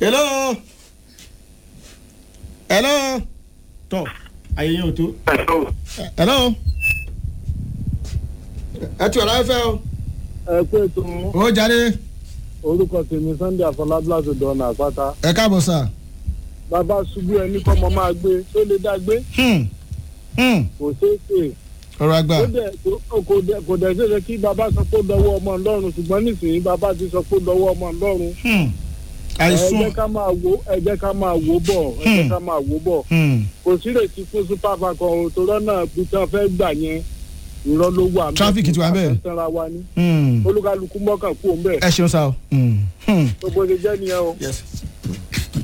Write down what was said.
hello hello tọ àyè yẹn ò tó hello ẹ tí ọ̀la ẹ fẹ́ o ẹ pé tó ó jáde orúkọ tèmi sunday afọlábílàsọ dọ̀nà àpáta ẹ káàbọ̀ sà. bàbá ṣubú ẹni kọ́mọ máa gbé tó lè dá gbé Hmm. Hmm. kò ṣeé ṣe ọ̀rọ̀ àgbà Ó dẹ̀- kò- kò dẹ̀- kò dẹ̀ ṣeéṣe kí bàbá sọ pé ó dọwọ́ ọmọ ńlọ́run ṣùgbọ́n nísìnyí bàbá ti sọ pé ó dọwọ́ ọmọ ńlọ́run Hmm. ẹ àìsùn jẹ́ ká máa wo ẹ jẹ́ ká máa wo bọ̀ ẹ jẹ́ Hmm. ká máa wo bọ̀ Hmm. kò sí retí fún super falcon o tó lọ́nà bí tí wọ́n fẹ́ gbà yẹn irọ́ ló wà. Traffic ti wà bẹ́ẹ̀. àfẹ́sẹ́ra wa ní Hmm. olúkálukú mọ́kàn kú òun bẹ́ẹ̀ ẹ ṣeun sá o. Hmm. Hmm. gbogbo ṣe jẹ́ nìyẹn o. yes.